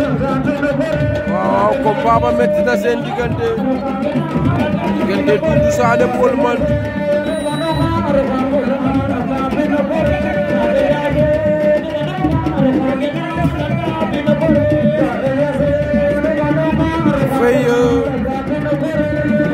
waaw combat ba metti na seen diggante diggante Doudou Sané Paul Menthe Faye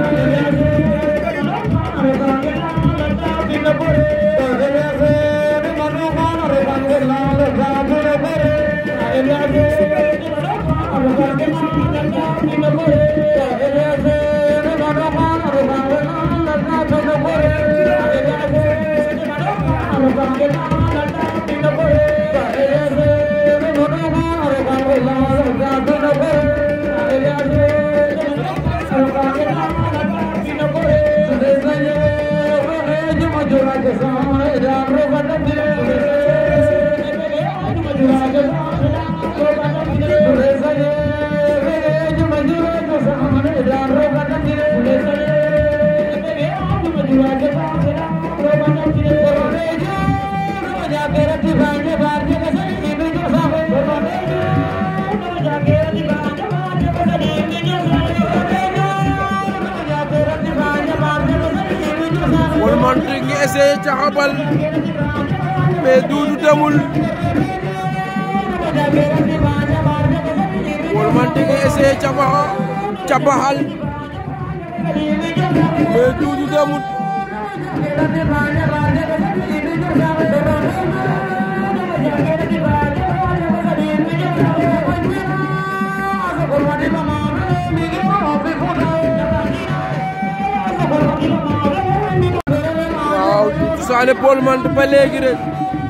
Paul Menthe ngi essayé caxabal mais Doudou demul Paul Menthe ngi essayé cabaxa cabaxal mais Doudou demul waaw Doudou Sané Paul Menthe ba léegi rek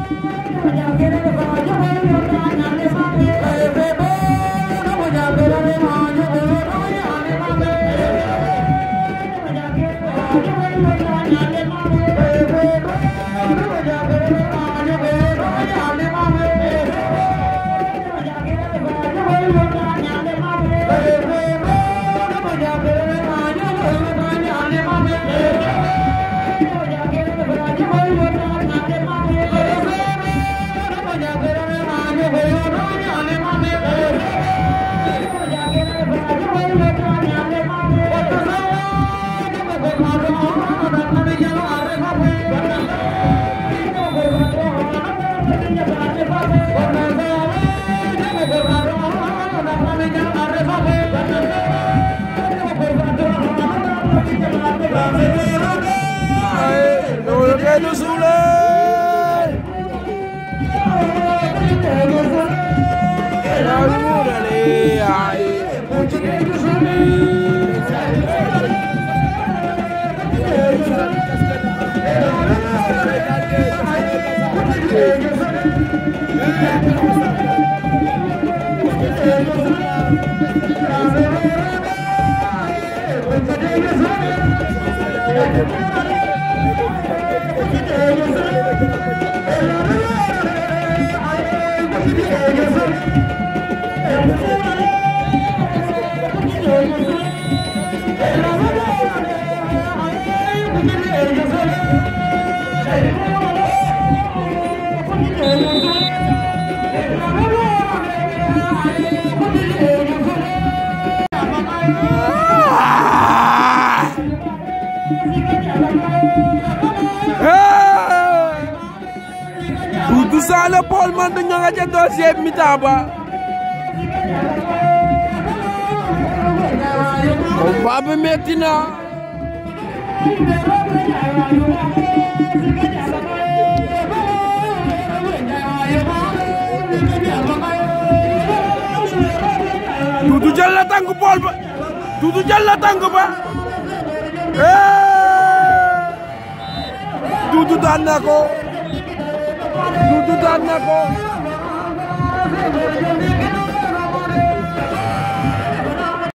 ay loolu kenn suule yaa yuurale ay kenn suule Doudou Sané Paul Menthe ñoo nga ca deuxième mi-temps ba combat bi metti na Doudou jël na tànk Paul ba Doudou jël na tànk ba Doudou daan na ko Doudou daan na ko